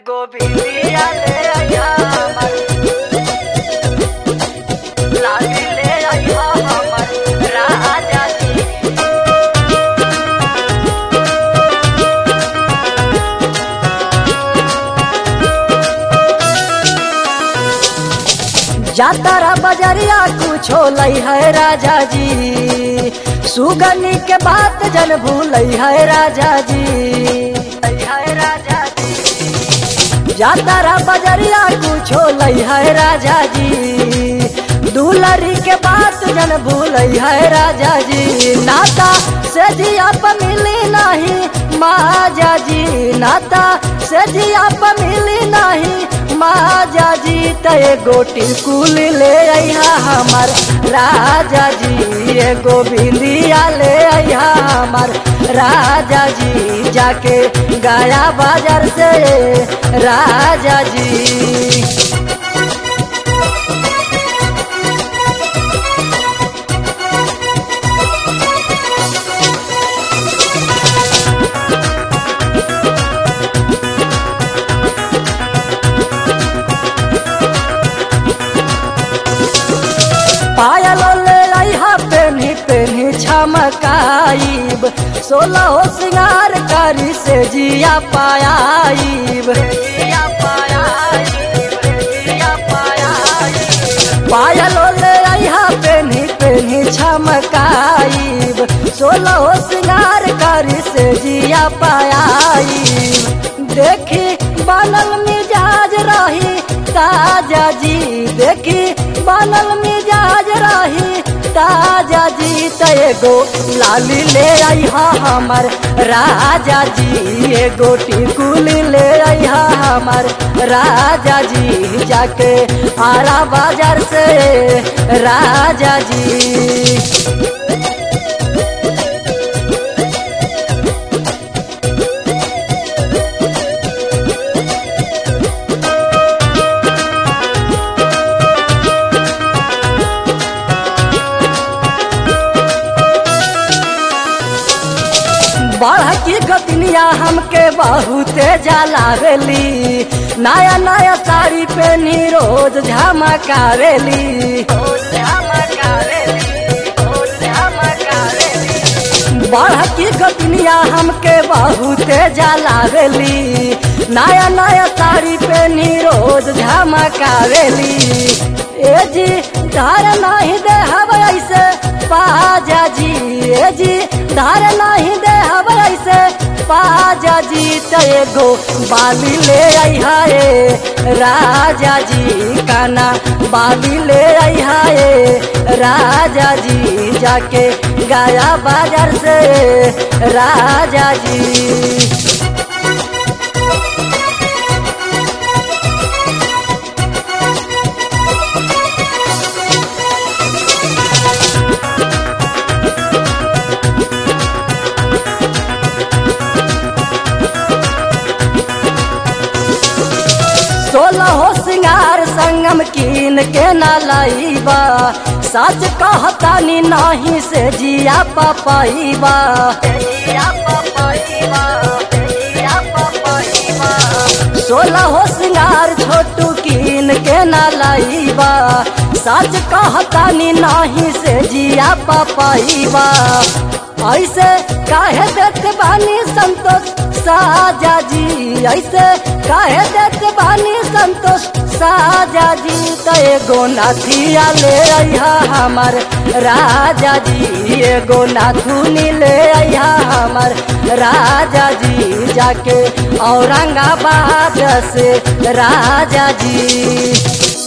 गोबिंदिया ले आया हमर लाली ले आया हमर राजा जी जातारा बजरिया कुछो लई है राजा जी सुगनी के बात जन भूल है राजा जी लई है राजा जी जातारा बजरिया कुछो लई है राजा जी दुलरी के बात जन भूल है राजा जी नाता से जिया प मिली नहीं माजा जी नाता से जिया प मिली नहीं माजा जी ते गोटी कुल ले आइहा हमार राजा जी ये गोविंदिया ले आइहा हमार राजा जी जाके गया बाजार से राजा जी पायल ले आइहा पेन्ही पेन्ही छमकाइब सोलह हो सिंगार करी से जिया पायाइब पायल ले आइहा पेन्ही पेन्ही छमकाइब सोलह हो सिंगार करी से जिया पायाइब देखी बनल मिजाज रही ताजा जी देखी बनल मिजाज रही ताजा जी तैगो लाली ले आइहा हमर राजा जी एगो टिकुल ले आइहा हमर राजा जी जाके आरा बाजार से राजा जी बढ़ की गतिनिया हमके बहुते जलावेली नया नया साड़ी पहनी रोज झमकावेली बढ़ की गतिनिया हमके बहुते जलावेली नया नया साड़ी पहनी रोज झमकावेली ए जी धार नहीं दे हव ऐसे पाजा जी ए जी धार नहीं दे हव ऐसे पाजा जी तेगो बाली ले आइहा ए राजा जी काना बाली ले आइहा ए राजा जी जाके गाया बाजार से राजा जी सोलह हो सिंगार संगम कीन के ना लाइबा सच कहतानी नहीं से जिया पपाइबा सोलह हो सिंगार छोटू कीन के ना लाइबा सच कहतानी नहीं से जिया पपाइबा ऐसे काहे देत बानी संतोष साजा जी ऐसे काहे देत बानी संतोष साजा जी तो एगो नाथिया ले आइहा हमार राजा जी एगो नाथुनी ले आइहा हमार राजा जी जाके औरंगाबाद से राजा जी